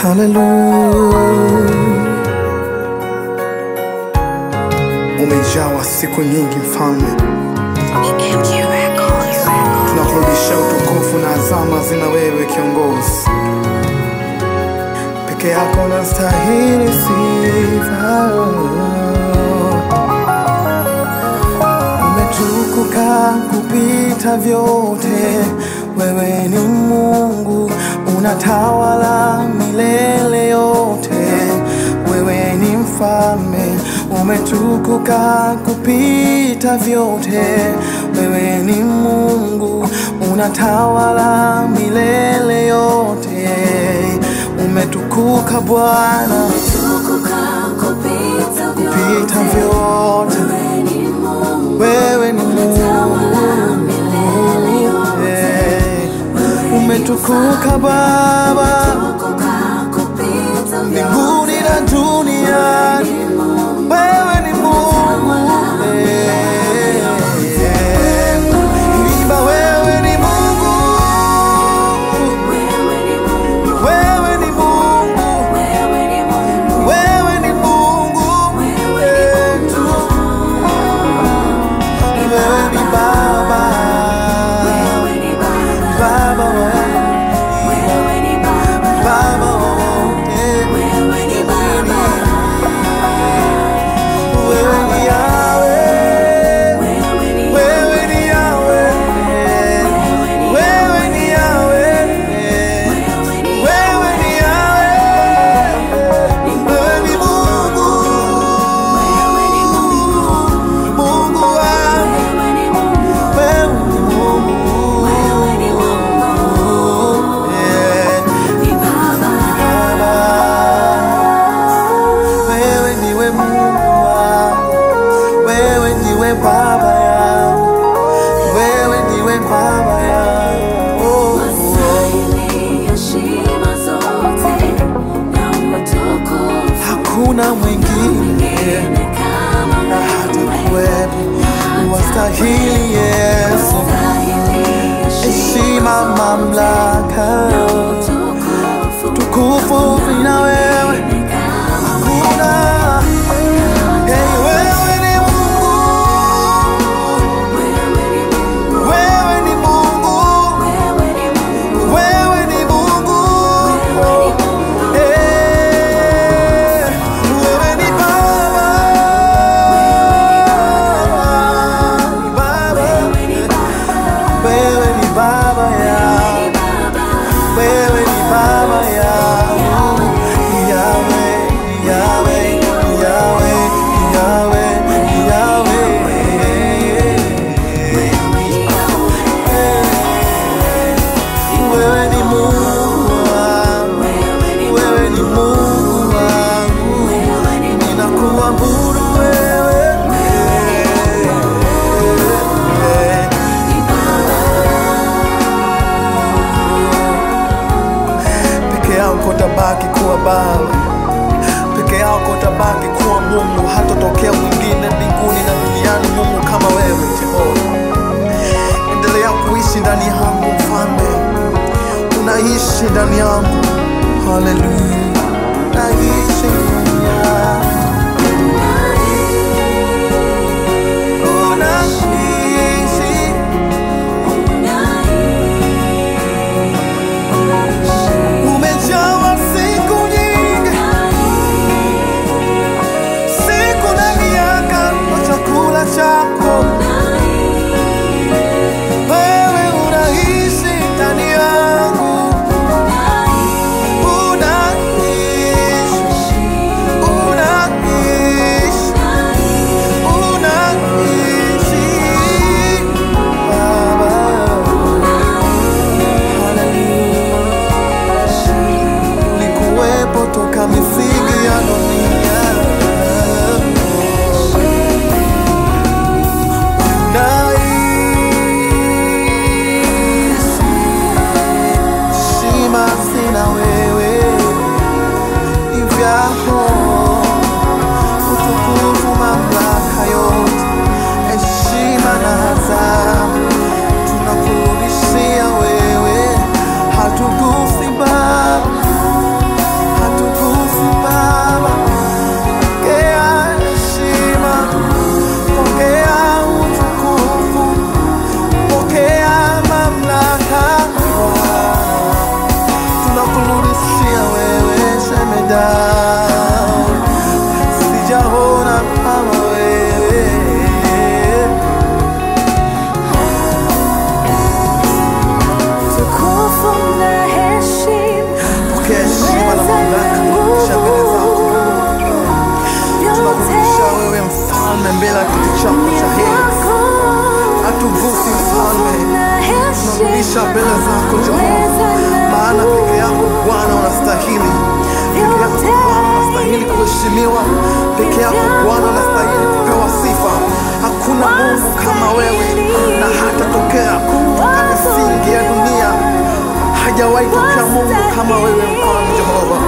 Haleluya. Umejawa siku nyingi mfalme, tunakurudisha utukufu na azama zina wewe kiongozi, peke yako nastahili sifa. Umetukuka kupita vyote, wewe ni Mungu unatawala milele yote, wewe ni mfalme, umetukuka kupita vyote, wewe ni Mungu unatawala milele yote, umetukuka Bwana kupita vyote, wewe ni Mungu Eh, umetukuka Baba mbinguni na duniani, wewe ni Mungu Eh, imba, wewe ni Mungu, wewe ni Mungu, wewe ni Mungu wetu, wewe ni Baba, Baba wewe, Baba wote, wewe ni Yahweh. Wewe ni Yahweh, wewe ni Yahweh, wewe ni Yahweh, wewe ni Mungu, Mungu wangu, wewe ni Mungu, yeah. Baba, wewe ndiwe Mungu wangu, wewe ndiwe Baba yangu, wewe ndiwe Baba yangu, oh, oh. hakuna mwingine na hata kuwepo, wastahili Yesu, heshima, mamlaka, tukufu vina wewe, hakuna Hey, wewe ni Mungu, wewe ni Mungu, wewe ni Mungu, Eh, wewe ni Baba, Baba, wewe ni Baba yangu, wewe ni Baba yangu, Yahweh, Yahweh, Yahweh, Yahweh, Yahweh. Wewe ni Mungu wangu, wewe ni Mungu wangu, ninakuabudu wewe. Peke yako tabaki kuwa Baba, peke yako tabaki kuwa Mungu, hatotokea mwingine mbinguni na duniani Mungu kama wewe Jehova. Endelea kuishi ndani yangu Mfalme, unaishi ndani yangu. Haleluya, unaishi ndani yangu, unaishi umejawa siku nyingi, siku na miaka kwa chakula chako wewe unaishi ndani yangu, unaishi mbele ya kiti chako cha heri. Hatugusi mfalme, tunarudisha mbele zako Jehova, maana peke yako Bwana unastahili, peke yako Bwana unastahili kuheshimiwa, peke yako Bwana unastahili kupewa sifa. Hakuna Mungu kama wewe, na hata tokea toka misingi ya dunia hajawahi tokea Mungu kama wewe, mfalme Jehova.